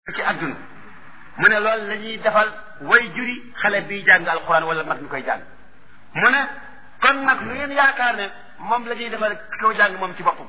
ci àdduna mu ne loolu la ñuy defal way juri xale bii jàng alquran wala mag mi koy jàng mu ne kon nag lu ngeen yaakaar ne moom la ñuy defal ki ko jàng moom ci boppam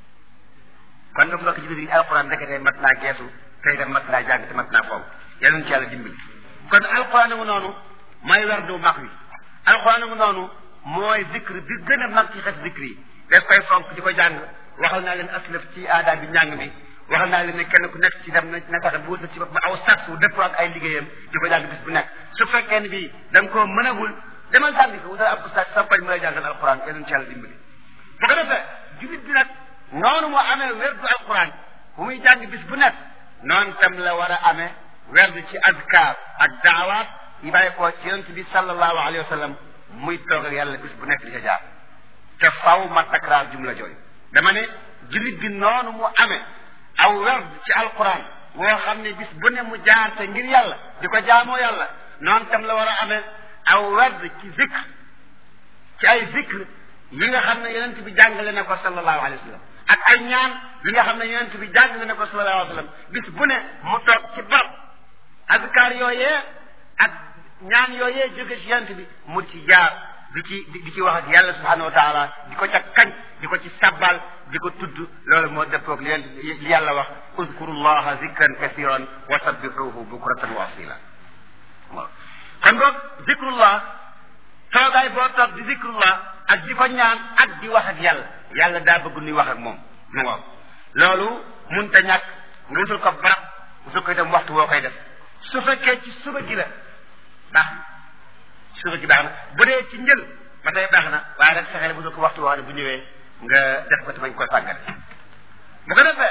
kon nag mbokk ci biir alquran ndekete mat naa geesu tey dem mat naa jàng te mat naa foofu yal ci yàlla dimbali kon alquran ngu noonu mooy werdu mag wi alquran ngu noonu mooy zikr bi gën a mag ci xes zikr yi def koy fonk di ko jàng waxal naa leen aslaf ci aada bi njàng mi waxal naa leen ne kenn ku nekk ci dem na na tax bu wut ci ba aw sas wu dëppoo ak ay liggéeyam di ko jàng bis bu nekk su fekkee ne bii da nga koo mënagul demal jàng ko wutal ab ustaas sampañ mu lay jàngal alquran yal ci yàlla dimbali bu ko defee julit bi nag noonu moo amee werdu alquran bu muy jàng bis bu nekk noonu tam la war a amee werdu ci azkar ak daawaat yi bàyyi ko ci yonent bi sallallahu alayhi wa sallam muy toog ak yàlla bis bu nekk di ca jaar te faw ma takraar jumla jooyu dama ne julit bi noonu mu amee aw werd ci alquran woo xam ne bis bu ne mu jaar te ngir yàlla di ko jaamoo yàlla noonu tam la war a amee aw werd ci zikr ci ay zikr yi nga xam ne yonent bi jàngale na ko sallallahu alayhi wa sallam ak ay ñaan yi nga xam ne yonent bi jàngale na ko sallallahu alayhi wa sallam bis bu ne mu toog ci barab azkar yooyee ak ñaan yooyee jóge ci yonent bi mu ci jaar di ci di ci wax ak yàlla subhanahu wa taala di ko ca kañ di ko ci sabbal di ko tudd loolu moo dëppoog li li yàlla wax uzkuru llaha zikran kathiran wa sabbixuhu bukratan wa asila waaw kon boog zikrullah toogaay boo toog di zikrullah ak di ko ñaan ak di wax ak yàlla yàlla daa bëgg nuy wax ak moom mu waaw loolu munta ñàkk nga wutul ko barab wutul ko itam waxtu woo koy def su fekkee ci suba gi la baax na suba gi baax na bu dee ci njël ba tey baax na waaye nag fexeel wutul ko waxtu woo xam ne bu ñëwee nga def ko te bañ koo sàggat bu ko defee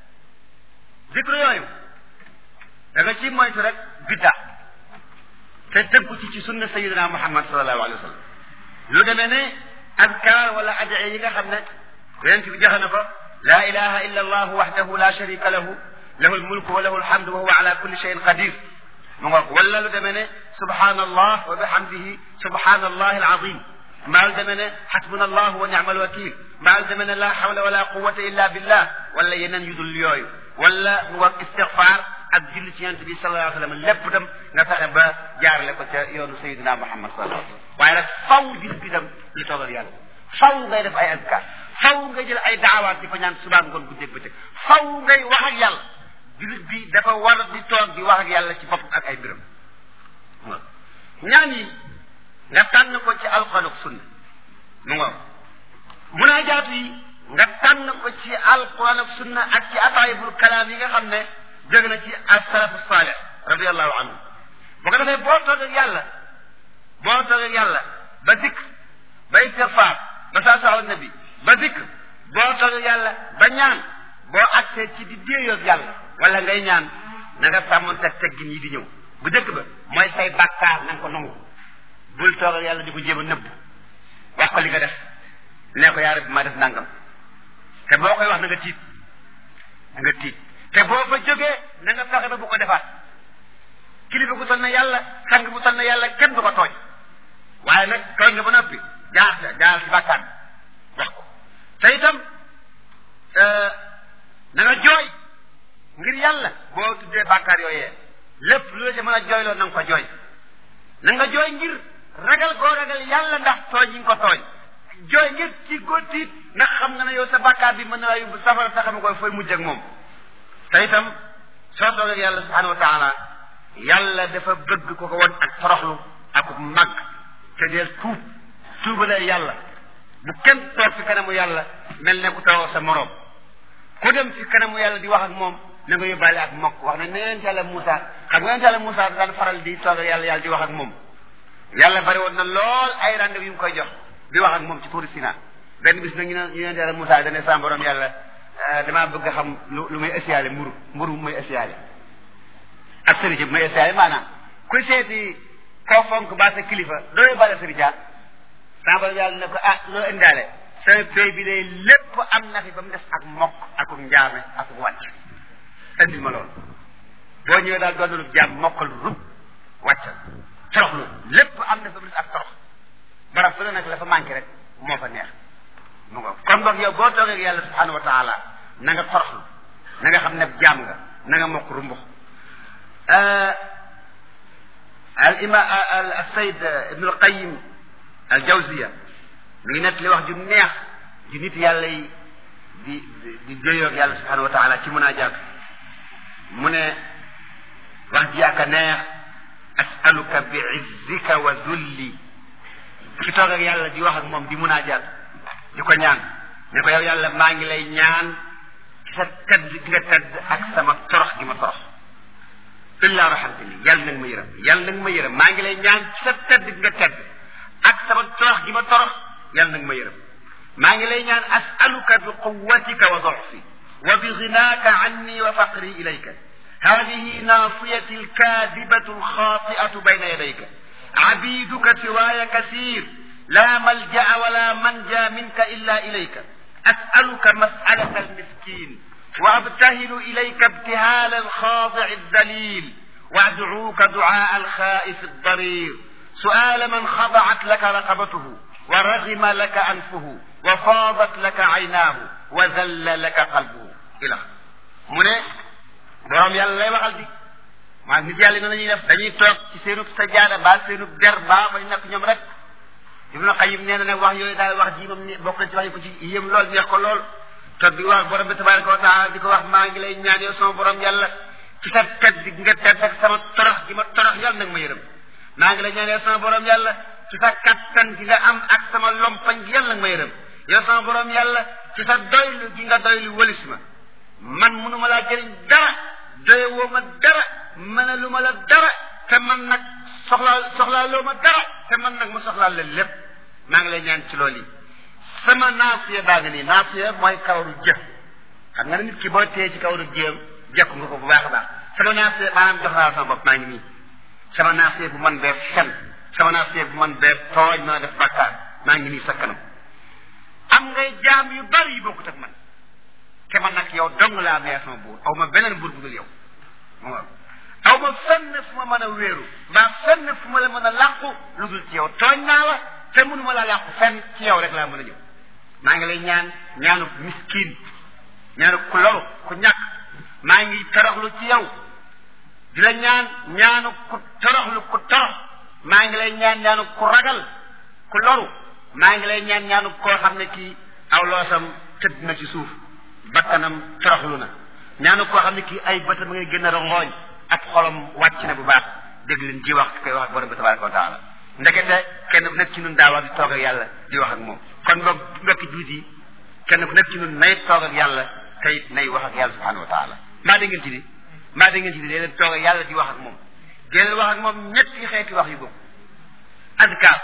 zikru yooyu da nga ci moytu rek bidda te tëggu ci ci sunna sayidina muhammad sallallahu alayhi wa sallam lu demee ne azkar wala adiya yi nga xam ne yonent bi joxe na ko la ilaha illa allah wahdahu la sharika lahu lahu almulku wa lahu alhamdu wa huwa ala kulli shay'in qadir mu nga wala lu demee ne subhanallah wa bihamdihi subhanallah alazim maa lu demee ne xasbuna allah wa ni'mal wakil maa lu demee ne la hawla wala quwwata illa billah wala yeneen yu dul yooyu wala mu wax istigfaar ak julli ci yonent bi sallallahu alayhi wa sallam lépp dem nga fexe ba jaarale ko ca yoonu sayidina muhammad sallallahu alayhi wa sallam waaye nag faw bis bi dem li toogal yàlla faw ngay def ay azkar faw ngay jël ay daawaat di ko ñaan subaa ngoon guddeeg bëccëg faw ngay wax ak yàlla jullit bi dafa war di toog di wax ak yàlla ci bopp ak ay mbiram waaw ñaan yi nga tànn ko ci alquran ak sunna mu ngoog munaajaatu yi nga tànn ko ci alquran ak sunna ak ci ataayibul kalaam yi nga xam ne jóge na ci as-salafu salih radiallahu anhu bu ko defee boo toog ak yàlla boo toog ak yàlla ba zikr ba istigfaar ba saa saa nabi ba zikr boo toog ak yàlla ba ñaan boo agsee ci di déeyoo ak yàlla wala ngay ñaan na nga sàmmoon teg teggin yi di ñëw bu dëkk ba mooy say bàkkaar na nga ko nangu bul toog ak yàlla di ko jéem a nëbb wax ko li nga def nee ko yaa rabbi ma def nangam te boo koy wax na nga tiit na nga tiit te boo fa jógee na nga fexe ba bu ko defaat kilifa gu toll na yàlla sang bu toll na yàlla kenn du ko tooñ waaye nag tooñ nga ba noppi jaar jaar ci bàkkaar wax ko te itam na nga jooy ngir yàlla boo tuddee bàkkaar yooyee lépp lu la ci mën a jooyloo na nga ko jooy na nga jooy ngir ragal koo ragal yàlla ndax tooñ yi nga ko tooñ jooy ngir ci góotiit ndax xam nga ne yow sa bàkkaar bi mën na laa yóbbu safara te xam koy fooy mujj ak moom te itam soo toog ak yàlla subhanahu wa taala yàlla dafa bëgg ko ko won ak toroxlu ak mag te deel tuub tuubalee yàlla bu kenn toog fi kanamu yàlla mel ne ku toog sa moroom ku dem fi kanamu yàlla di wax ak moom na nga yóbbaale ak mokk wax ne ne yonent yàlla Moussa xam nga yonent yàlla Moussa daan faral di toog ak yàlla yàlla di wax ak moom yàlla bari woon na lool ay rendez-vous yu mu koy jox di wax ak moom ci tuuri Sina benn bis nag ñu ne yonent yàlla Moussa dane sa borom yàlla damaa bëgg a xam lu lu may essiyaale mburu mburu mu may essiyaale ak sëriñ bu may essiyaale maanaam ku seeti kaw fonk ba sa kilifa doo yóbbaale sëriñ sa borom yàlla ne ko ah loo indaale sa béy bi day lépp am na fi ba mu des ak mokk ak njaame ak wàcc indil ma loolu boo ñëwee daal doon lu jaam mokkal rub wàccal toroxlu lépp am na fa mu des ak torox barab fu ne nag la fa manqué rek moo fa neex mu nga kon boog yow boo toogee ak yàlla subhanahu wa taala na nga toroxlu na nga xam ne jaam nga na nga mokk rumbux al ima al sayd ibnu al qayim al jawziya mi ngi nett li wax ju neex ju nit yàlla yi di di jóyoog yàlla subhanahu wa taala ci munaajaat mu ne wax ji ak a neex asaluka bi izzika wa dulli ki toog ak yàlla di wax ak moom di munaajaat di ko ñaan ne ko yow yàlla maa ngi lay ñaan ci sa tedd gi nga tedd ak sama torox gi ma torox illa rahamtani yàlla nag ma yërëm yàlla nag ma yërëm maa ngi lay ñaan ci sa tedd gi nga tedd ak sama torox gi ma torox yàlla nag ma yërëm maa ngi lay ñaan asaluka bi quwatika wa doffi wa bi ginaaka anni wa faqri ilayka هذه ناصيتي الكاذبة الخاطئة بين يديك عبيدك سواي كثير لا ملجأ ولا منجا منك إلا إليك أسألك مسألة المسكين وأبتهل إليك ابتهال الخاضع الذليل وأدعوك دعاء الخائف الضرير سؤال من خضعت لك رقبته ورغم لك أنفه وفاضت لك عيناه وذل لك قلبه إلى من borom yàlla lay waxal di maa nit yàlla noonu la ñuy def dañuy toog ci seenub sajaada ba seenub der ba ba ñu nekk ñoom rek Ibnu Qayyim nee na nag wax yooyu daal wax ji moom ne bokk na ci wax yi ko ci yëm lool neex ko lool toog di wax borom bi tabaraka wa taala di ko wax maa ngi lay ñaan yow sama borom yàlla ci sa tedd gi nga tedd ak sama torox gi ma torox yàlla nag ma yërëm maa ngi lay ñaan yow sama borom yàlla ci sa kattan gi nga am ak sama lompañ gi yàlla nag ma yërëm yow sama borom yàlla ci sa doylu gi nga doylu wëlis ma man mënuma laa jëriñ dara doye woo ma dara mënalu ma la dara te man nag soxlaa soxlaa loo ma dara te man nag mu soxlaa la lépp maa ngi lay ñaan ci loolu yi sama naasiya baa ngi nii naasiya mooy kawaru jëf xam nga ne nit ki boo téye ci kawaru jëm jekku nga ko bu baax a baax sama naasiya maanaam jox naa sama bopp maa ngi nii sama naasiya bu man bee fen sama naasiya bu man bee tooñ mën a def bàkkaar maa ngi nii sa kanam am ngay jaam yu bari yu bokkut ak man te man nag yow dong laa amee sama buur aw ma beneen buur bu dul yow waaw aw ma fenn fu ma mën a wéeru mbaa fenn fu ma la mën a làqu lu dul ci yow tooñ naa la te mënu ma la làqu fenn ci yow rek laa mën a ñëw maa ngi lay ñaan ñaanu miskin ñaanu ku loru ku ñàkk maa ngi toroxlu ci yow di la ñaan ñaanu ku toroxlu ku torox maa ngi lay ñaan ñaanu ku ragal ku loru maa ngi lay ñaan ñaanu koo xam ne kii aw loosam tëdd na ci suuf bakkanam toroxlu na ñaanu koo xam ne kii ay bëtam ngay gën a rongooñ ak xolam wàcc na bu baax dégg leen ji wax koy wax ak borom bi tabaraka wa taala ndekete kenn ku nekk ci nun daa war di toog ak yàlla di wax ak moom kon boog mbokki juut yi kenn ku nekk ci nun nay toog ak yàlla tey nay wax ak yàlla subhanahu wa taala maa da ngeen ci ni maa da ngeen ci ni dee leen toog ak yàlla di wax ak moom dee leen wax ak moom ñetti xeeti wax yu bokk adkaar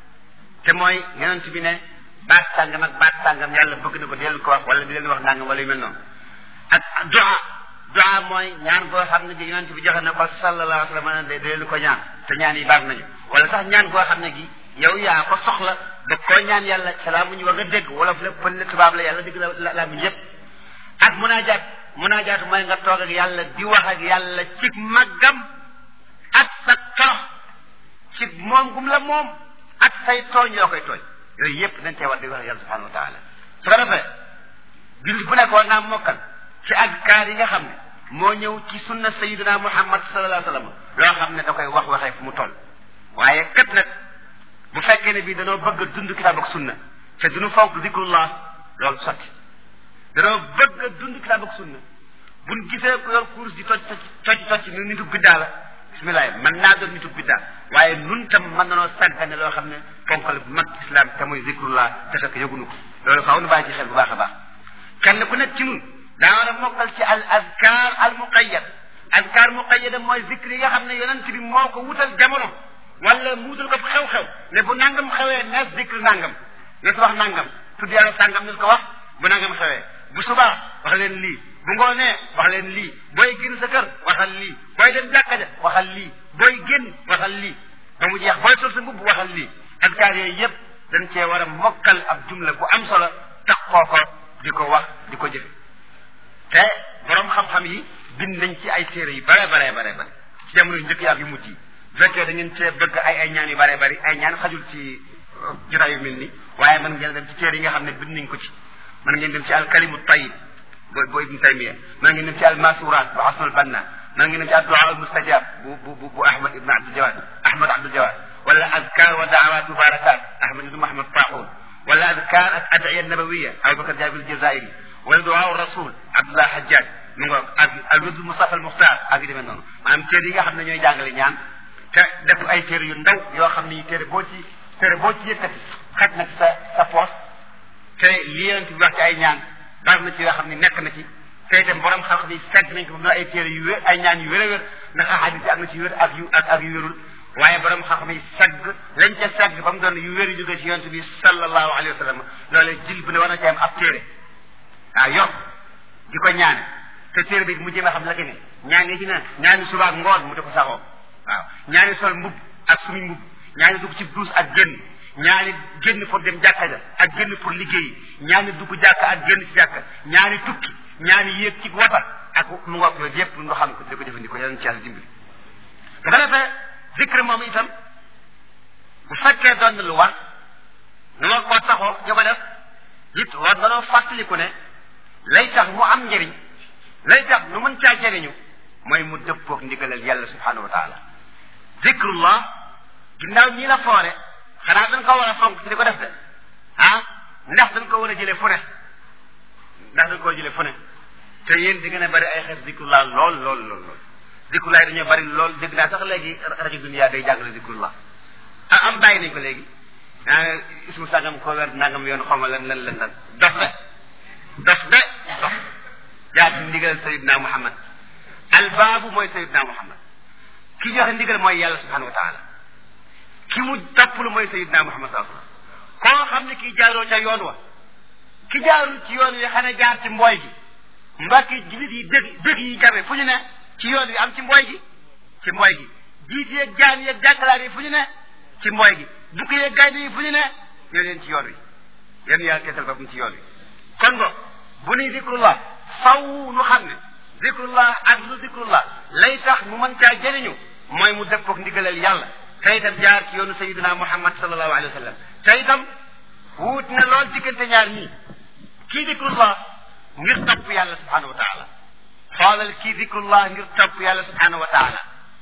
te mooy yonent bi ne baat sàngam ak baat sàngam yàlla bëgg na ko di leen ko wax wala di leen wax nangam wala yu mel noonu ak du'a du'a mooy ñaan boo xam ne gi yonent bi joxe na ko sallallahu alayhi wa sallam de leen ko ñaan te ñaan yi baax nañu wala sax ñaan goo xam ne gi yow yaa ko soxla da koo ñaan yàlla salaa mu ñu war nga dégg wala fu lépp pël tubaab la yàlla dégg la laa muñ yépp ak munaajaat munaajaat mooy nga toog ak yàlla di wax ak yàlla ci màggam ak sa torox ci moom gum la moom ak say tooñ yoo koy tooñ yooyu yépp dañ cee war di wax ak yàlla subhanahu wa taala su ko defee jullit bu nekk war naa mokkal ci azkaar yi nga xam ne moo ñëw ci sunna sayidina muhammad sallallahu alayhi wa sallam loo xam ne da koy wax waxee fu mu toll waaye kat nag bu fekkee ne bii danoo bëgg a dund kitaab ak sunna te duñu fonk zikrullah loolu sotti danoo bëgg a dund kitaab ak sunna buñ gisee ko yor course di toj toj toj nu nitu biddaa la bismillah mën naa doon nitu biddaa waaye nun tam mën nanoo sàggane loo xam ne fonkal bu mag islam te mooy zikrullah te fekk yëgunu ko loolu faaw nu bàyyi ci xel bu baax a baax kenn ku nekk ci nun daa war a mokkal ci al azkar al muqayyad azkar muqayyada mooy zikr yi nga xam ne yonent bi moo ko wutal jamono wala mu wutal ko xew-xew ne bu nangam xewee nees zikr nangam nees wax nangam tudd yàlla sàngam nees ko wax bu nangam xewee bu subaa wax leen lii bu ngoonee wax leen lii booy génn sa kër waxal lii booy dem jàkka ja waxal lii booy génn waxal lii ba mu jeex booy sol sa mbubb waxal lii azkar yooyu yépp dañ cee war a mokkal ab jumla bu am solo taxoo ko di ko wax di ko jëfe te borom xam-xam yi bind nañ ci ay téere yu bare bare bare bare ci jamono yu njëkk yi ak yu mujj yi bu fekkee da ngeen cee bëgg ay ay ñaan yu bare bari ay ñaan xajul ci jotaay yu mel ni waaye mën ngeen dem ci téere yi nga xam ne bind nañ ko ci mën ngeen dem ci alkalimu tayib bo bo ibnu taymiya mën ngeen dem ci almasurat bu asnul banna man ngi dem ci addu'a al mustajab bu bu bu bu ahmad ibn abdul jawad ahmad abdul jawad wala azkar wa da'awat mubarakat ahmad ibn muhammad taxoon wala azkar ak ad'iya nabawiya abubakar jabil jazairi wala du'a rasul abdullah hajjaj mu ngoog ak al wird mustafa al muxtar ak yu demee noonu maanaam téere yi nga xam ne ñooy jàngale ñaan te def ay téere yu ndaw yoo xam ne téere boo ci téere boo ci yëkkati xaj na ci sa sa poos te li yonent bi wax ci ay ñaan bari na ci yoo xam ne nekk na ci te itam borom xam-xam yi segg nañ ko na ay téere yu wér ay ñaan yu wér a wér ndax xadis yi am na ci wér ak yu ak ak yu wérul waaye borom xam-xam yi segg lañ ca segg ba mu doon yu wér yu jóge ci yonent bi sallallahu alayhi wa sallam loolee jil bu ne war na ci am ab téere waaw yor di ko ñaane te téere bi mu jéem a xam la ki ne ñaan yi ci ne ñaani suba ak ngoon mu di ko saxoo waaw ñaani sol mbub ak sumi mbub ñaani dugg ci duus ak génn ñaani génn pour dem jàkka ja ak génn pour liggéey ñaani dugg jàkka ak génn ci jàkka ñaani tukki ñaani yéeg ci wata ak mu ngoog yooyu yépp nga xam ko di ko jëfandikoo yàlla ci yàlla dimbali bu ko defee zikr moom itam bu fekkee doon na lu war nu ma ko saxoo ñu ko def it war danoo fàttaliku ne lay tax mu am njëriñ lay tax nu mën caa jëriñu mooy mu dëppoog ndigalal yàlla subhanahu wa taala zikrullah ginnaaw ñii la foore xanaa dañ ko war a fonk ci di ko def de ah ndax dañ ko war a jëlee fu ne ndax dañ ko war a jëlee fu ne te yéen di gën a bari ay xeet zikrullah lool lool lool lool zikrullah yi dañoo bari lool dégg naa sax léegi rajo dunia day jàngale zikrullah ah am bàyyi nañ ko léegi ah ismu sàngam ko weer nangam yoon xawma lan lan lan lan dof de dof de dof jaar ci ndigal sayidna muhammad albaabu mooy sayidna muhammad ki joxe ndigal mooy yàlla subhanahu wa taala ki mu topplu mooy sayidna muhammad saa sallam koo xam ne kii jaaroo ca yoon wa ki jaarul ci yoon wi xanaa jaar ci mbooy gi mbakki jullit yi dëgg dëgg yi jabe fu ñu ne ci yoon wi am ci mbooy gi ci mbooy gi jiit yeeg jaan yeeg jànkalaar yi fu ñu ne ci mbooy gi bukki yeeg gaynde yi fu ñu ne ñoo leen ci yoon wi yéen yàlla teetal ba mu ci yoon wi kon bo bu nuy zikrullah faw nu xam ne zikrullah ak lu zikrullah lay tax mu mën caa jëriñu mooy mu dëppoog ndigalal yàlla te itam jaar ci yoonu sayidina muhammad sallallahu alayhi wa sallam te itam wuut na lool diggante ñaar ñii kii zikrullah ngir topp yàlla subhanahu wa taala xoolal kii zikrullah ngir topp yàlla subhanahu wa taala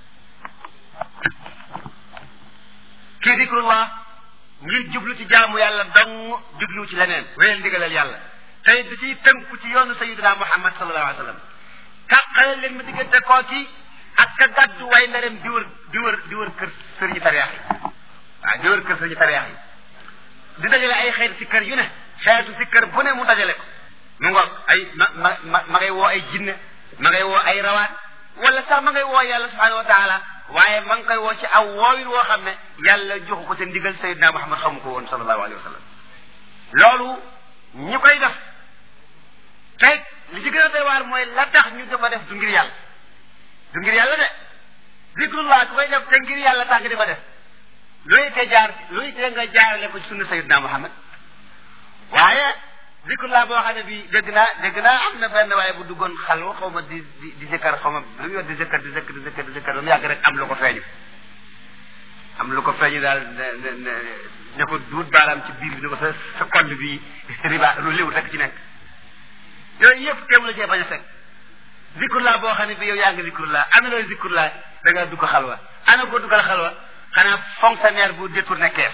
kii zikrullah ngir jublu ci jaamu yàlla dong jublu ci leneen wéyal ndigalal yàlla tey da ciy tënku ci yoonu sayidina muhammad sallallahu alayhi wa sallam tàqale leen ma diggante kooki ak ka gàddu way ndarem di wër di wër di wër kër sëriñu tariyax yi waaw di wër kër sëriñu tariyax yi di dajale ay xeet si kër yu ne xeetu si kër bu ne mu dajale ko mu ngoog ay ma ma ma ma ngay woo ay jinne ma ngay woo ay rawaan wala sax ma ngay woo yàlla subhanahu wa taala waaye ma ngi koy woo ci aw woowin woo xam ne yàlla joxu ko ca ndigal sayidina muhammad xamu ko woon sallallahu alayhi wa sallam loolu ñi koy def tey li ci gën a doy waar mooy la tax ñu di ko def du ngir yàlla du ngir yàlla de zikrullah ku koy def te ngir yàlla tax nga di ko def looy te jaar looy te nga jaarale ko ci sunna sayidina muhammad waaye zikrullah boo xam ne bi dégg naa dégg naa am na benn waaye bu duggoon xalwa xaw ma di di di zikkar xaw ma lu yor di zikkar di zikkar di zikkar di zikkar ba mu yàgg rek am lu ko feeñu am lu ko feeñu daal ne ne ne ko duut baaraam ci biir bi ne ko sa sa compte bi riba lu léwut rek ci nekk yooyu yëpp teew la cee bañ a fekk zikrullah boo xam ne bi yow yaa ngi zikrullah ana looy zikrullah da nga dugg xalwa ana ko duggal xalwa xanaa fonctionnaire bu détourné kees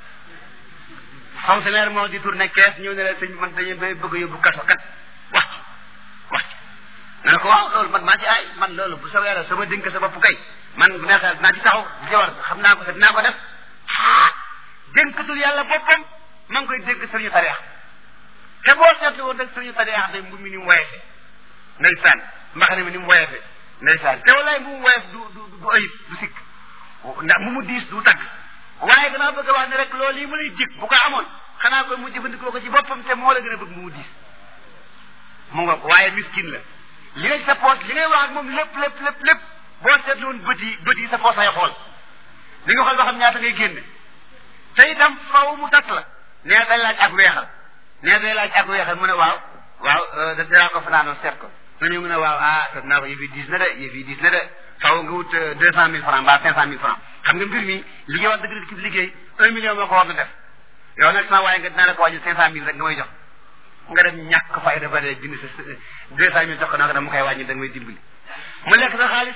fonctionnaire moo détourné kees ñëw ne la sëñ man dañu bay bëgg a yóbbu kaso kat wax ci wax ci nga ne ko waaw loolu man maa ci ay man loolu bu soobee yàlla sama dénk sa bopp kay man bu neexee dinaa ci taxaw di ci war xam naa ko te dinaa ko def ah dénkatul yàlla boppam ma ngi koy dénk sëriñu tariix te boo seetlu woon rek sëriñu tariix de mbu mi ni mu woyefe ndeysaan mbaxane mi ni mu woyefe ndeysaan te walaay mu mu woyef du du du ayib du sikk ndax mu mu diis du tagg waaye danaa bëgg a wax ne rek loolu yi mu lay jig bu ko amoon xanaa koy mu jëfandikoo ko ci boppam te moo la gën a bëgg mu mu diis mu nga ko waaye miskin la li nga sa poos li ngay wax ak moom lépp lépp lépp lépp boo seetlu woon bët yi bët yi sa poos ay xool li nga xool ba xam ñaata ngay génne te itam faw mu sat la nee day laaj ak weexal nee day laaj ak weexal mu ne waaw waaw danaa ko fanaanoo seet ko nga ñëw mu ne waaw ah te dinaa ko yëf yi diis na de yëf yi diis na de faw nga wut deux cent mille francs mbaa cinq cent mille francs xam nga mbir mi li ngay wax dëgg dëgg ci liggéey un million moo ko war na def yow nag sama waaye nga dinaa la ko wàññi cinq cent mille rek nga may jox nga dem ñàkk fayda ba dee jënd sa deux cent mille jox ko nag dama koy wàññi da nga may dimbali mu lekk sa xaalis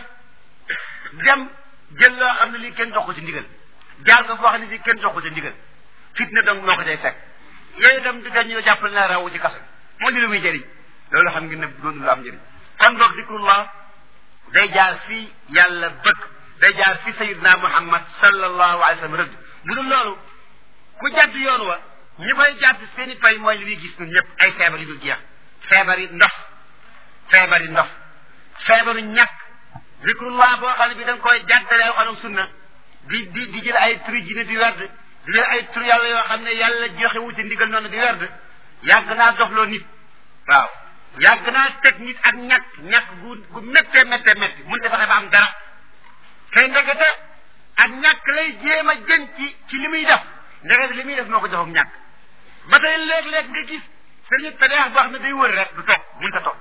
dem jël loo xam ne lii kenn jox ko ci ndigal jaar ko foo xam ne lii kenn jox ko ci ndigal fitna donc moo ko cay fekk yooyu itam du tax ñu jàppale na rawu ci kaso moo di lu muy jëriñ loolu xam ngeen ne doon lu am njëriñ kon boog zikrullah day jaar fii yàlla bëgg day jaar fi sayidna muhammad sallallahu alayhi wa sallam rëdd bu dul loolu ku jàdd yoon wa ñi koy jàdd seeni pay mooy li ñuy gis ñun ñëpp ay feebar yu dul jeex feebar yi ndox feebar yi ndox feebaru ñàkk zikrullah boo xam ne bi da nga koy jàddale yoo xam ne sunna di di di jël ay turi jine di werd di jël ay tur yàlla yoo xam ne yàlla joxe wuti ndigal noonu di werd yàgg naa doxloo nit waaw yàgg naa teg nit ak ñàkk ñàkk gu gu méttee méttee métti mun defa ba am dara tey ndekete ak ñàkk lay jéem a jën ci ci li muy def ndekete li muy def moo ko jox ak ñàkk ba tey léeg-léeg nga gis sëriñ tadeex boo xam ne day wër rek du toog mun ta toog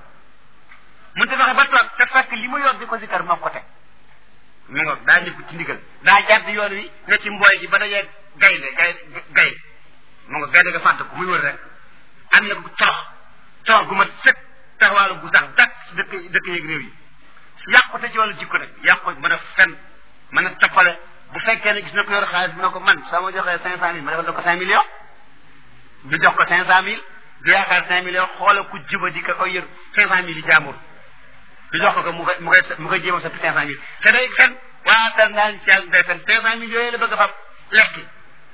mun ta fexe ba toog te fekk li mu yor di ko sikkar moo ko teg mu nga daa ñëpp ci ndigal daa jàdd yoon wi ne ci mbooy gi ba dajee gaynde gay gay mu nga gaynde nga fàtte ko muy wër rek am na ko torox torox gu mat sëkk taxawaalu gu sax dakk si dëkk dëkk yeeg réew yi yàqute ci wàllu jikko nag yàqu mën a fen mën a toppale bu fekkee ne gis na ko yor xaalis bi na ko man soo ma joxee cinq cent mille ma defal la ko cinq millions du jox ko cinq cent mille du yaakaar cinq millions xoola ku juba di ka koy yor cinq cent mille yi jaamur du jox ko ko mu koy mu koy mu koy jéem a soppi cinq cent mille te day fen waatal naan ci yàlla day fen cinq cent mille yooyu la bëgg a fab lekki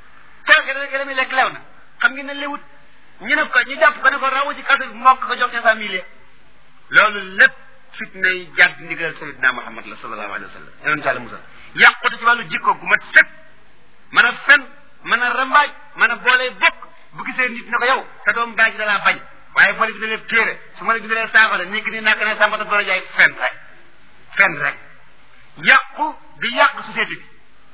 kooke da gën a muy lekk lew na xam ngeen ne lewut ñu ne ko ñu jàpp ko ne ko rawu ci kaso bi mokk ko jox cinq cent mille loolu lépp fitna yi jàdd ndigal sayidna muhammad la sallallahu alayhi wa sallam yonent yàlla musal yàqute ci wàllu jikko gu mat sëkk mën a fen mën a rambaaj mën a boolee bokk bu gisee nit ne ko yow sa doom baay ji dalaa bañ waaye boo leen bindalee téere su ma la bindalee saafara ni ki ni nàkk ne sàmbata door a jaay fen rek fen rek yàqu di yàq société bi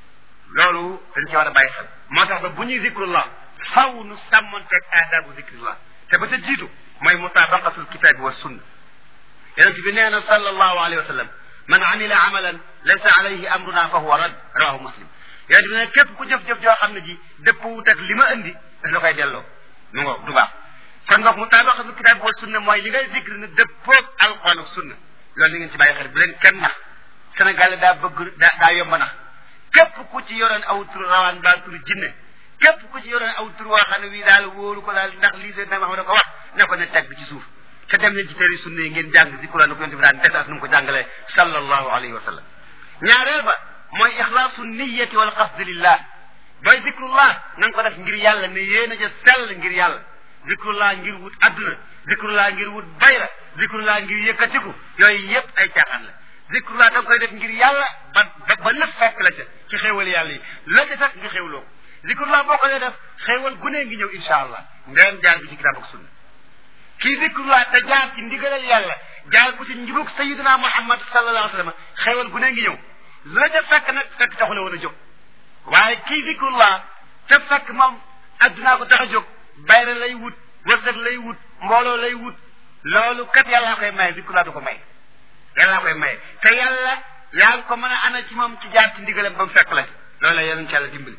loolu dañ ci war a bàyyi xel moo tax ba bu ñuy zikrullah faw nu sàmmonteeg aadabu zikrillah te ba ca jiitu mooy mutabaqatul kitaabi wa sunna yonent bi nee na sallallahu alayhi wa sallam man amila amalan laysa alayhi amruna fa huwa rad rawahu muslim yonent bi ne képp ku jëf-jëf joo xam ne ji dëppwut ak li ma indi daf la koy delloo mu ngo du baax kon boog mutabaqatul kitaabi wa sunna mooy li ngay zikri ne dëppoog alquran ak sunna loolu li ngeen ci bàyyi xel bu leen kenn nax Sénégal daa bëgg daa daa yomb nax képp ku ci yoroon aw tur rawaan mbaa tur jinne képp ku ci yoroon aw tur woo xam ne wii daal wóoru ko daal ndax lii seen ma xam ne ko wax ne ko ne teg bi ci suuf te dem leen ci téere sunna yi ngeen jàng ci Quran ko yonte bi daan des ak nu mu ko jàngalee sallallahu alayhi wa sallam ñaareel ba mooy ixlaasu niyati wal qasdi lillah booy zikrullah na nga ko def ngir yàlla ne yéen a ja sell ngir yàlla zikrullah ngir wut adduna zikrullah ngir wut bayra zikrullah ngir yëkkatiku yooyu yépp ay caaxaan la zikrullah da nga koy def ngir yàlla ba ba ba lépp fekk la ca ci xéewal yàlla yi la ca fekk nga xéewloo ko zikrullah boo ko dee def xéewal gunee ngi ñëw insha allah ndeen jaar bi ci kitaab ak sunna kii zikrullah te jaar ci ndigalal yàlla jaar ko ci njubug sayidina muhammad sallallahu alayhi wa sallam xéewal gunee ngi ñëw la ca fekk nag fekk taxu la woon a jóg waaye kii zikrullah te fekk moom addunaa ko tax a jóg bayra lay wut wërsëg lay wut mbooloo lay wut loolu kat yàllaa koy maye zikrullah du ko may yàllaa koy maye te yàlla yaa ngi ko mën a ana ci moom ci jaar ci ndigalam ba mu fekk la ci loolu la yonent yàlla dimbali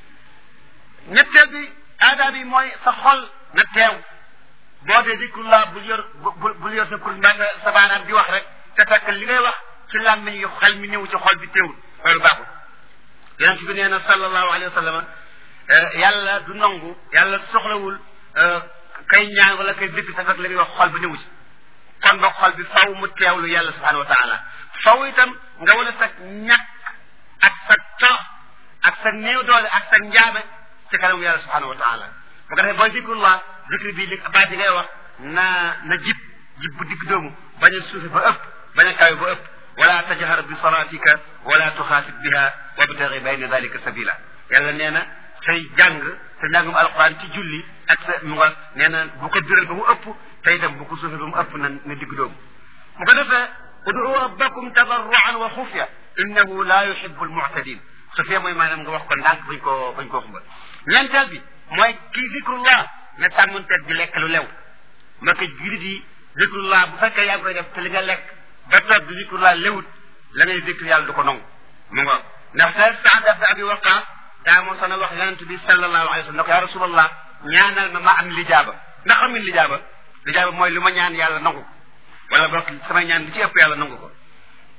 ñetteel bi aadaa bi mooy sa xol na teew boo dee zikrullah bul yor bul bul yor sa kurus mbaa nga sa baaraam di wax rek te fekk li ngay wax ci làmmiñ yu xel mi ñëw ci xol bi teewul loolu baaxul yonent bi nee na sallallahu alayhi wa sallam yàlla du nangu yàlla soxlawul kay ñaan wala kay zikr te fekk li ngay wax xol bi ñëwu ci kon ba xol bi faw mu teewlu yàlla subhanahu wa taala faw itam nga wane sa ñàkk ak sa torox ak sa néew doole ak sa njaabe ci kanamu yàlla subhanahu wa taala bu ko defee booy zikrullah zikr bi li baat yi ngay wax na na jib jib bu digg doomu bañ a suufe ba ëpp bañ a kawe ba ëpp wala tajhar bi salatika wala tuxaafit biha wabtagi bayna dalika sabila yàlla nee na say jàng sa njàngum alquran ci julli ak sa mu nga nee na bu ko biral ba mu ëpp te itam bu ko suufe ba mu ëpp na na digg doomu bu ko defee ud'u rabbakum tadarruan wa xufya innahu la yuhibu almu'tadin xufya mooy maanaam nga wax ko ndànk bañ koo bañ koo xumbal ñeenteel bi mooy kii zikrullah na sàmmanteeg di lekk lu lew ma ko julit yi zikrullah bu fekkee yaa ngi koy def te li nga lekk ba toog di zikrullah lewut la ngay zikr yàlla du ko nangu mu nga ndax te Saad ibn Abi Waqqas daa moo soon a wax yonent bi sallallahu alayhi wa sallam ne ko yaa rasulallah ñaanal ma ma am lijaaba ndax xam ngeen lijaaba lijaaba mooy lu ma ñaan yàlla nangu ko wala boog samay ñaan li ci ëpp yàlla nangu ko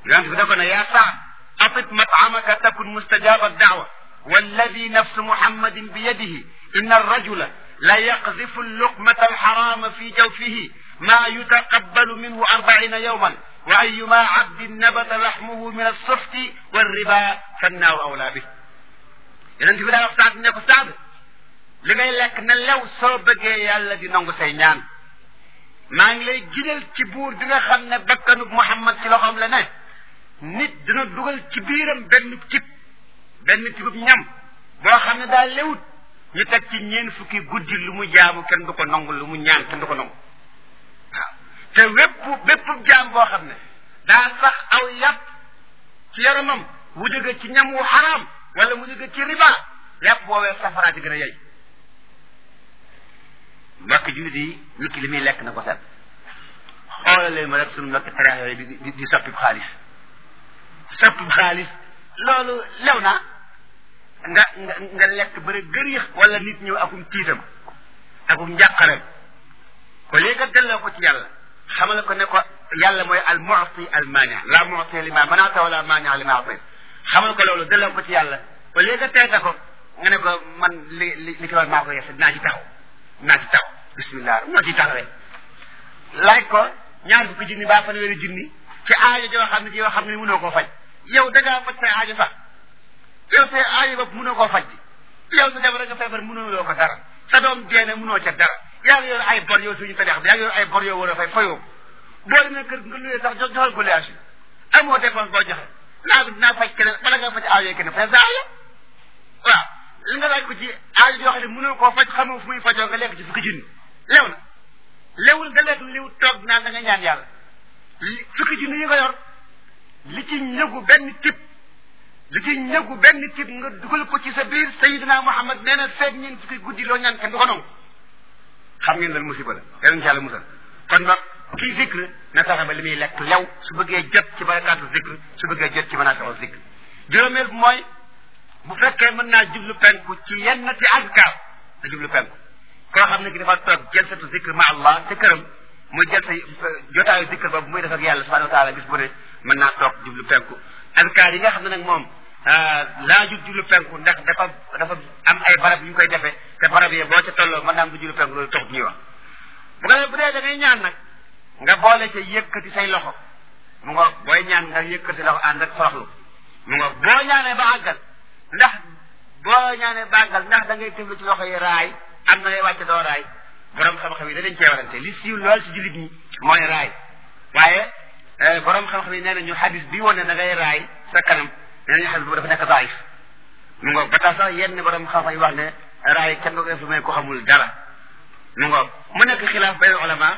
yonent bi da ko ne yaa Saad atib matamaka takun mustajaba daawa walladi nafsu muhammadin bi yadihi inna arrajula la yaqzifu alluqmata alxarama fi jawfihi ma yutaqabbalu minhu arbaina yawman wa ayuma abdin nabata laxmuhu min alsufti walriba fannaaru awlaa bi yonent bi daa wax Saad ne ko Saad li ngay lekk na lew soo bëggee yàlla di nangu say ñaan maa ngi lay ginal ci buur bi nga xam ne bakkanub Muhammad ci loxoom la ne nit dina dugal ci biiram benn cib benn tibub ñam boo xam ne daa lewut ñu teg ci ñeen fukki guddi lu mu jaamu kenn du ko nangu lu mu ñaan kenn du ko nangu waaw te wépp bépp jaam boo xam ne daa sax aw yàpp ci yaramam mu jóge ci ñam wu xaraam wala mu jóge ci riba yàpp boobee safaraa ci gën a yey mbokk jullit yi nit ki li muy lekk na ko set xoolal ma rek sunu mbokk tereex yooyu di di di soppib xaalis soppib xaalis loolu lew na nga nga nga lekk bëri gërix wala nit ñëw akum tiitam akum njàqare ko léegi nga delloo ko ci yàlla xamal ko ne ko yàlla mooy al mu'ti al maani la mu'ti li ma manaata wala maani li ma a'ti xamal ko loolu delloo ko ci yàlla ko léegi nga teete ko nga ne ko man li li li ki war maa ko yef dinaa ci taxaw dinaa ci taxaw bismillah moo ci taxawee laaj ko ñaar fukki junni baa fanweeri junni ci aajo joo xam ne ji yoo xam ne mënoo koo faj yow da ngaa faj say aajo sax yow say aajo bopp mënoo koo faj bi yow sa jabar nga feebar mënoo loo ko dara sa doom deene mënoo ca dara yaa ngi yor ay bor yow suñu tadeex bi yaa ngi yor ay bor yow war a fay fayoo boo demee kër nga luyee sax joxal ko liaas yi amoo dépense boo joxe naa dinaa faj keneen bala nga faj aajo keneen fay sa aajo waaw li nga laaj ko ci aajo yoo xam ne mënoo koo faj xamoo fu muy fajoo nga lekk ci fukki junni lew na lewul nga lekk liw toog naan da nga ñaan yàlla li fukki junni yi nga yor li ci ñëgu benn tip li ci ñëgu benn tip nga dugal ko ci sa biir sayidina Muhammad nee na seet ñeen fukki guddi loo ñaan kenn du ko nangu xam ngeen loolu musiba la yàlla incha allah musal kon ba kii zikr na fexe ba li muy lekk lew su bëggee jot ci barakaatu zikr su bëggee jot ci manaafiu zikr juróomeel bi mooy bu fekkee mën naa jublu penku ci yenn ci azkar na jublu penku koo xam ne ki dafa toog jalsatu zikr ma allah ca këram muy jël sa jotaayu zikr boobu muy def ak yàlla subhanahu wa taala gis bu ne mën naa toog jublu penku azkar yi nga xam ne nag moom laajul jublu penku ndax dafa dafa am ay barab yu ñu koy defee te barab yi boo ca tolloo mën naa am du jublu penku loolu taxut ñuy wax bu ko bu dee da ngay ñaan nag nga boole ca yëkkati say loxo mu nga booy ñaan nga yëkkati loxo ànd ak soroxlu mu nga boo ñaanee ba àggal ndax boo ñaanee ba àggal ndax da ngay tëflu ci loxo yi raay am na lay wàcc doo raay borom xam-xam yi danañ cee warante li siiw lool si jullit ñi mooy raay waaye borom xam-xam yi nee nañu xadis bi woon ne da ngay raay sa kanam nee nañu xadis boobu dafa nekk daif mu ngoog ba tax sax yenn borom xam-xam yi wax ne raay kenn nga ko def lu may ko xamul dara mu ngoog mu nekk xilaaf bay ulama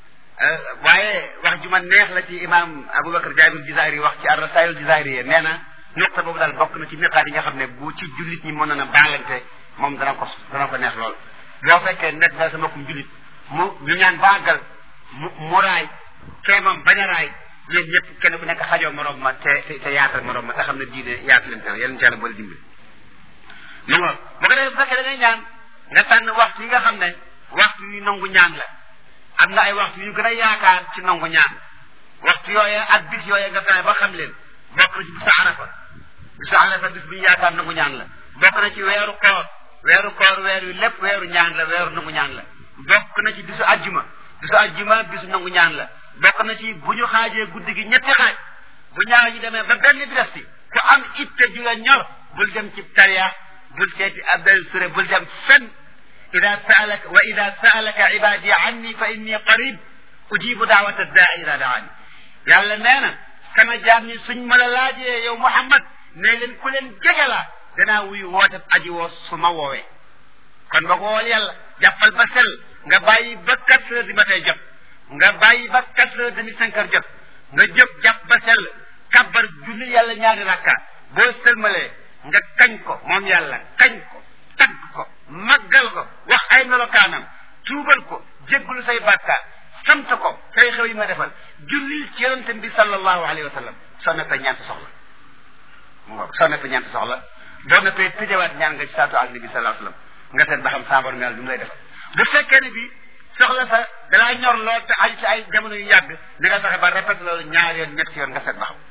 waaye wax ju ma neex la ci imam Aboubacar Jaabir Jizairi wax ci ar-Rasail Jizairi yi nee na nuqta boobu daal bokk na ci miqaat yi nga xam ne bu ci jullit ñi mën na baalante moom dana ko dana ko neex lool boo fekkee nekk nga sa mbokkum jullit mu ñu ñaan baagal mu mu raay kee moom bañ a raay ñoom ñëpp kenn ku nekk xajoo morom ma te te yaatal morom ma te xam ne diine yaatu leen tan yéen ci yàlla boole dimbali mu nga bu ko defee bu fekkee da ngay ñaan nga tànn waxtu yi nga xam ne waxtu yu nangu ñaan la am na ay waxtu yu gën a yaakaar ci nangu ñaan waxtu yooye ak bis yooye nga fexe ba xam leen bokk na ci bisu arafa bisu arafa bis bu ñu yaakaar nangu ñaan la bokk na ci weeru koor weeru koor weer yu lépp weeru ñaan la weeru nangu ñaan la bokk na ci bisu ajjuma bisu ajjuma bisu nangu ñaan la bokk na ci bu ñu xaajee guddi gi ñetti xaaj bu ñaar ñi demee ba benn bi des ci ku am itte ju la ñor bul dem ci tariya bul seeti abdel sure bul dem fenn ida saalaka wa ida saalaka ibadi anni fa inni qarib ujibu daawata daa ida daani yàlla nee na sama jaam ñi suñ ma la laajee yow Muhammad ne leen ku leen jege la danaa wuyu woote aji woo su ma woowee kon ba ko wool yàlla jàppal ba sell nga bàyyi ba quatre heures du matin jot nga bàyyi ba quatre heures demi cinq heures jot nga jóg jàpp ba sell kabbar julli yàlla ñaari rakka boo sëlmalee nga kañ ko moom yàlla kañ ko tagg ko màggal ko wax ay melokaanam tuubal ko jéggulu say bàkkaar sant ko tey xew yi ma defal jullil ci yonente bi sallallahu alayhi wa sallam soo neppee ñaan sa soxla ngo soo neppee ñaan sa soxla boo neppee tëjawaat ñaan nga ci saatu ak nabi sallallahu alayhi wa sallam nga seet ba xam saabar mel bi mu lay defal bu fekkee ne bi soxla sa dalaa ñor lool te aju ci ay jamono yu yàgg da nga fexe ba répété loolu ñaar yoon ñetti yoon nga seet ba xam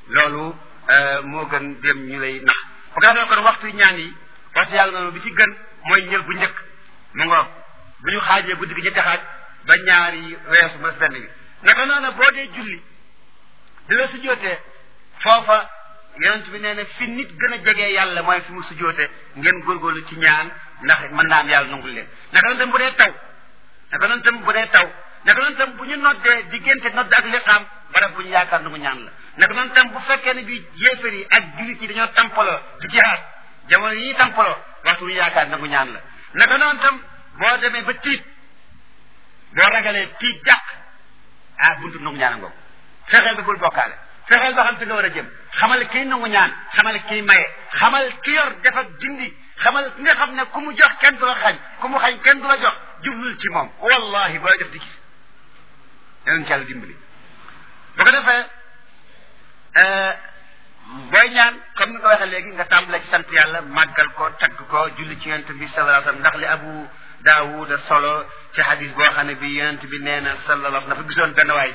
loolu moo gën dem ñu lay nax bu ko defee kon waxtu ñaan yi waxtu yàlla noonu bi ci gën mooy njël bu njëkk mu ngoog bu ñu xaajee guddi gi ñetti xaaj ba ñaari weesu ba benn bi naka noonu boo dee julli di la sujjootee foofa yonent bi nee na fi nit gën a jegee yàlla mooy fi mu sujjoote ngeen góorgóorlu ci ñaan ndax mën naa am yàlla nangul leen naka noonu tam bu dee taw naka noonu tam bu dee taw naka noonu tam bu ñu noddee diggante nodd ak liqaam barab bu ñu yaakaar nangu ñaan la naka noonu tam bu fekkee ne bi yéefar yi ak jullit yi dañoo tampaloo di jihaad jamono yi ñuy tampaloo waxtu bu ñu yaakaar nangu ñaan la naka noonu tam boo demee ba tiit boo ragalee tiit jàq ah buntu nangu ñaan a ngoog fexeel ba bul bokkaale fexeel ba xam fi nga war a jëm xamal kiy nangu ñaan xamal kiy maye xamal ki yor def ak dindi xamal ki nga xam ne ku mu jox kenn du la xañ ku mu xañ kenn du la jox jublul ci moom wallahi booy def di gis yeneen ci yàlla dimbali bu ko defee booy ñaan comme ni nga ko waxee léegi nga tàmbale ci sant yàlla màggal ko tagg ko julli ci yonent bi sallallahu alayhi wasallam ndax li abu daawuda solo ci hadis boo xam ne bi yonent bi nee na sallallahu alayhi wasallam dafa gisoon benn waay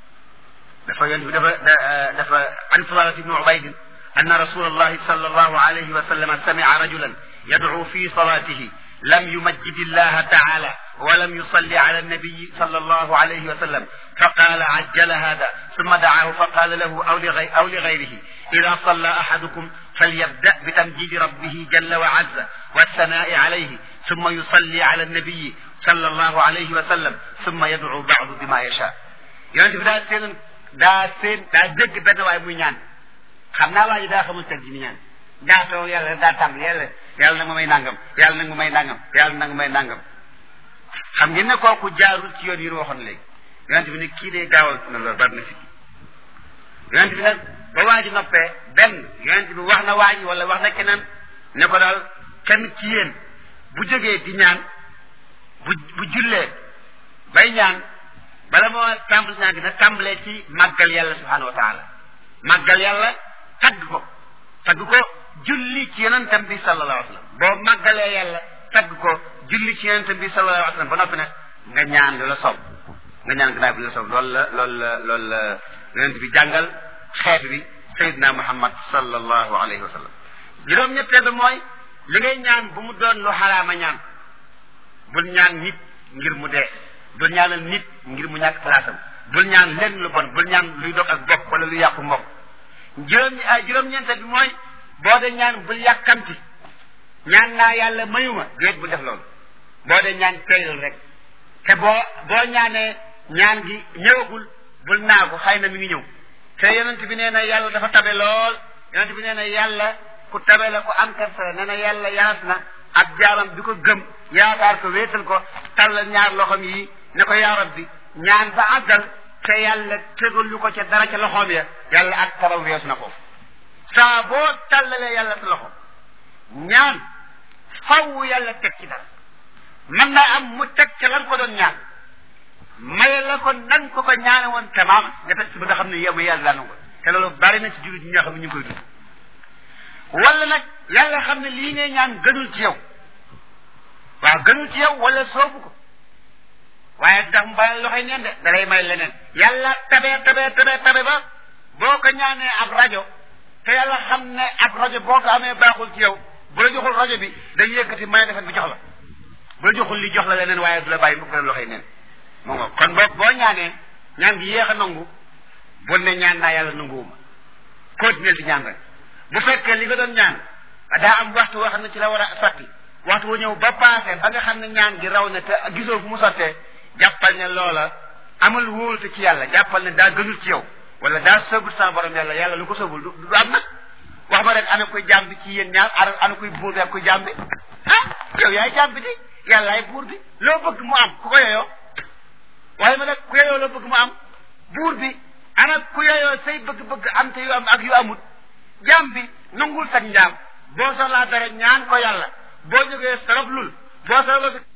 dafa yonent bi dafa dafa an Fudalat ibnu Ubayd anna rasulallahi sallallahu alayhi wa sallam sami'a rajulan yad'u fi salatihi lam yumajjid allaha ta'ala wa lam yusalli ala an-nabiy sallallahu alayhi wa sallam فقال عجل هذا ثم دعاه فقال له أو, لغي أو لغيره إذا صلى أحدكم فليبدأ بتمجيد ربه جل وعز والثناء عليه ثم يصلي على النبي صلى الله عليه وسلم ثم يدعو بعض بما يشاء yonent bi daa seen daa seen daa dégg benn waay muy ñaan xam naa waa ji daa xamul teg ji ni ñaan daa toog yàlla daa tàmbali yàlla yàlla na nga may nangam yàlla na nga may nangam yàlla na nga may nangam xam ngeen ne kooku jaarul ci yoon yi ñu waxoon léegi yonent bi ne kii de gaawal na loolu bari na fi yonent bi nag ba waa ji noppee benn yonent bi wax na waa ji wala wax na keneen ne ko daal kenn ci yéen bu jógee di ñaan bu bu jullee bay ñaan bala moo tàmbali ñaan gi na tàmbalee ci màggal yàlla subhanahu wa taala màggal yàlla tagg ko tagg ko julli ci yonentam bi sallallahu alayhi wa sallam boo màggalee yàlla tagg ko julli ci yonentam bi sallallahu alayhi wa sallam ba noppi nag nga ñaan lu la soob nga ñaan gannaaw bi la soob loolu la loolu la loolu la yonent bi jàngal xeet bi sayidna muhammad sallallahu alayhi wa sallam juróom-ñetteel bi mooy li ngay ñaan bu mu doon lu xaraama ñaan bul ñaan nit ngir mu dee bul ñaanal nit ngir mu ñàkk palaasam bul ñaan lenn lu bon bul ñaan luy dog ak bokk wala lu yàqu mbokk juróom juróom-ñeenteel bi mooy boo dee ñaan bul yàkkamti ñaan naa yàlla mayuma déet bu def loolu boo dee ñaan teylul rek te boo boo ñaanee ñaan gi ñëwagul bul naagu xëy na mi ngi ñëw te yonent bi nee na yàlla dafa tabe lool yonent bi nee na yàlla ku tabe la ku am kersa nee na yàlla yaas na ab jaamam bi ko gëm yaakaar ko wéetal ko tàllal ñaar loxoom yi ne ko yaa rabbi ñaan ba àggal te yàlla tegul lu ko ca dara ca loxoom ya yàlla ak tabam weesu na foofu saa boo tàllalee yàlla sa loxo ñaan faw yàlla teg ci dara mën naa am mu teg ca lan ko doon ñaan maye la ko nan ko ko ñaane woon tamaam nga teg si ba nga xam ne yow yàlla laa nangu te loolu bari na ci jullit ñi nga xam ne ñu ngi koy dund wala nag yàlla xam ne lii ngay ñaan gënul ci yow waaw gënul ci yow wala soobu ko waaye ndax mu bàyyi loxoy neen de da lay may leneen yàlla tabe tabe tabe tabe ba boo ko ñaanee ab rajo te yàlla xam ne ab rajo boo ko amee baaxul ci yow bu la joxul rajo bi day yëkkati may defet bi jox la bu la joxul li jox la leneen waaye du la bàyyi mu ko loxoy neen moo nga kon boo boo ñaanee ñaan gi yéex a nangu bul ne ñaan naa yàlla nanguwuma continuer di ñaan rek bu fekkee li nga doon ñaan daa am waxtu woo xam ne ci la war a sotti waxtu wu ñëw ba passé ba nga xam ne ñaan gi raw na te gisoo fu mu sottee jàppal ne loola amul wóolute ci yàlla jàppal ne daa gënul ci yow wala daa sëbul sama borom yàlla yàlla lu ko sëbul du du am nag wax ma rek ana koy jaam bi ci yéen ñaar ana ana koy buur bi ak koy jaam bi ah yow yaay jaam bi di yàllaay buur bi loo bëgg mu am ku ko yoyoo waaye ma nag ku yoyoo loo bëgg mu am buur bi ana ku yoyoo say bëgg-bëgg am te yu am ak yu amut jaam bi nangul sag njaam boo soxlaa dara ñaan ko yàlla boo jógee saraf lul boo saraf